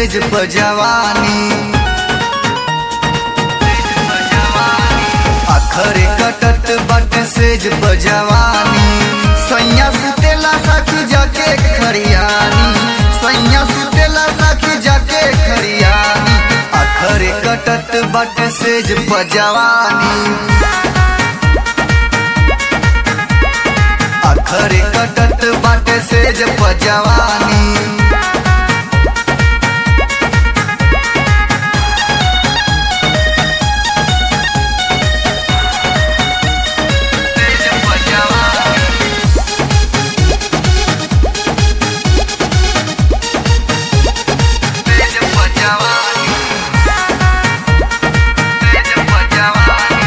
सेज पजवानी अखरे कटत बट सेज पजवानी सैया सुतेला साखी जाके खरियानी सैया सुतेला साखी जाके खरियानी अखरे कटत बट सेज पजवानी अखरे कटत बाटे सेज पजवानी सेज पजवानी सेज पजवानी सेज पजवानी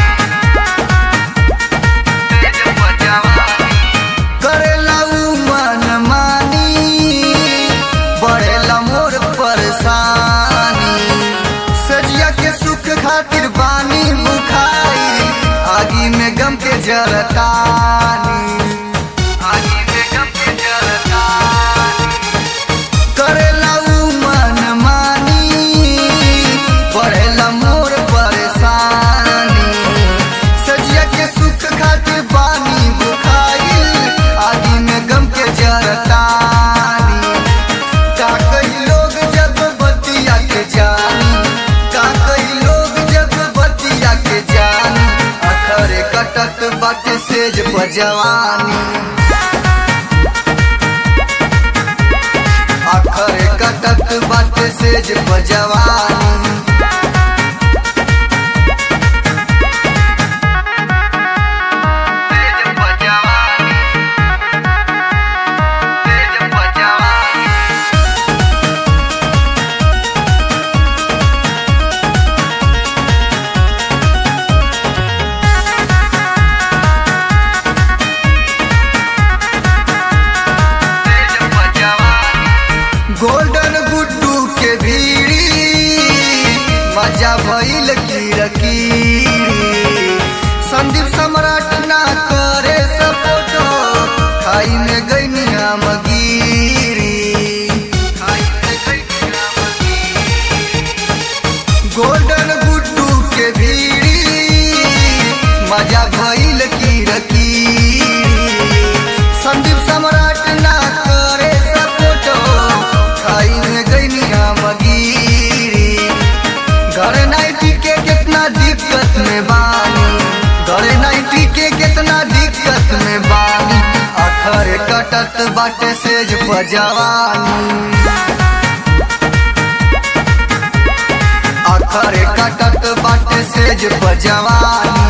सेज पजवानी करेला उ मन मानी बढ़ेला मोर परेशानी सजिया के सुख खातिर बानी मुखाई आगी में गम के जरतानी आगी में गम के जरतानी करेला उ मन मानी बढ़ेला मोर परेशानी सजिया के सुख खातिर बानी बुखाइल आदि में गम के जरतानी का कई लोग जब बतिया के जानी का कई लोग जब बतिया के जानी अखरे कटत बाटे सेज बजवानी अखरे कटत बाटे सेज बजवानी सेज बजवानी सेज बजवानी सेज बजवानी गोल्डन गुड्डू के भीड़ी मजा भइल कीरकीरी संदीप सम्राट ना करे सपोर्टो खाई में गईनी हम गिरी खाई में गईनी हम गिरी गोल्डन गुड्डू के भीड़ी मजा भइल कीरकीरी संदीप सम्राट ना करे सपोर्टो खाई में गईनी हम गिरी घर नाइटी के कितना दिक्कत में बानी घर नाइटी के कितना दिक्कत में बानी अखर कटत बाटे सेज पजवानी अखर कटत बाटे सेज पजवानी